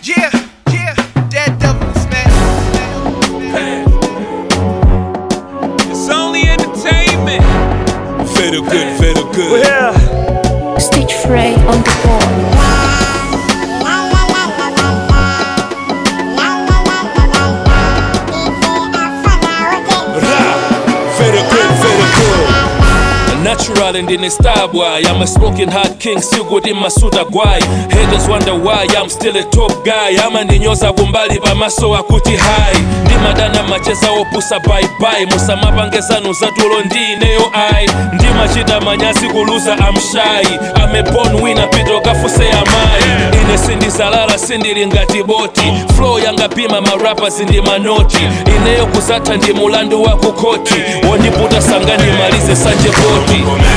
Yeah, yeah, dead devils, man. It's only entertainment. Feel good, feel good. Yeah. Stitch Frey on the board. Feel good, feel good. Natural and in a star boy. I'm a smoking hot king, still good in my suit guy. Haters wonder why I'm still a top guy. ama ndinyoza kumbali pamaso akuti hai ndimadana macheza opusa baibai musamapangezanu zatulo ndineyo ai ndimachita manyazi kuluza amshai amebon wina pito kafuse amayi ine sindizalala sindili ngati boti flow yangapima marapa zindi manoti ineyo kuzatha ndi mulandu wa kukoti wondiputa sanga ndimalize sanje boti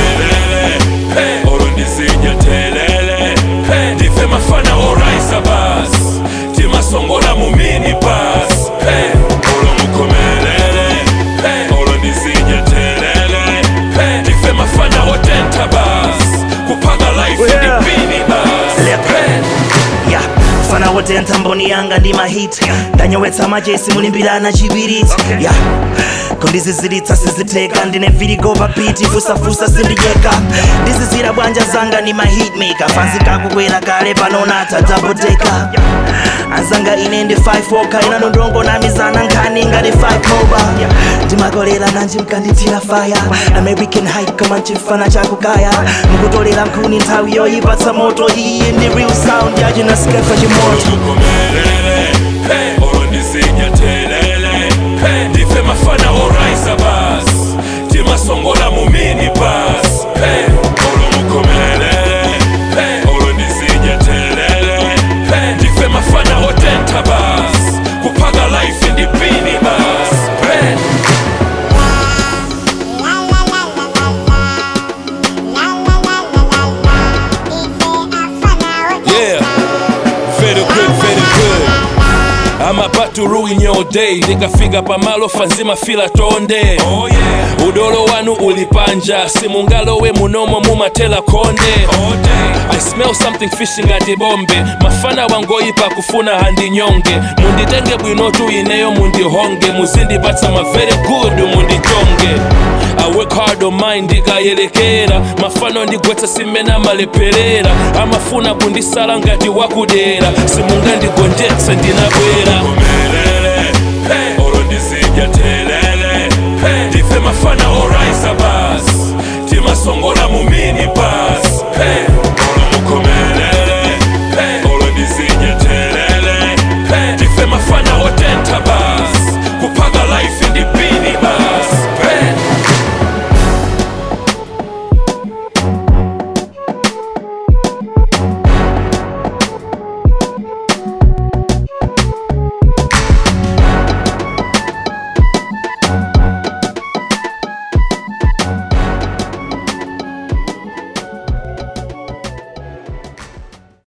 olo ndizidya telele ndife mafana oraisa bas timasongola mu mini bas olo mukomelele olo ndizidya telele ndife mafana otenta bas kupaka life Yeah. ndipini bas Yeah. fana wote ntamboni yanga ndi mahit ndanyowetsa machesi mulimbirana chibiriti yeah. kondizizilitsa siziteka ndine virigo papiti fusafusa sindijeka ndizizira bwanja zanga ndi mahitmaker fanzi kakukwera kale panonata daboteka anzanga ine ndi 5 oka inano ndongo namizana nkhani ngati 5 moba ndimakolera nanji mkandithira faya american hype kama nchifana chakukaya mukutolera nkhuni nthawi yoyipatsa moto iyi ndi real sound yachinasikefa chimoto mukomelele olo ndizidya telele ndife mafana oraisa bas timasongola mu mini bas olo mukomelele olo ndizidya telele ndife mafana otenta bas kupaka life ndipini bas Yeah, very good, very good. I'm about to ruin your day ndikafika pamalo fanzima fila tonde oh, yeah. udolo wanu ulipanja simungalowe munomo mumatela konde oh, I smell something fishy ngati bombe mafana wangoyipa kufuna handinyonge munditenge bwinotu ineyo mundihonge muzindipatsa ma very good mundichonge I work hard on mine ndikayelekera mafano ndigwetsa simena maleperera amafuna kundisala ngati wakudera simungandigonjetsa ndinabwera olo ndizidya telele ndife mafana oraisa bas timasongola mu mini bas olo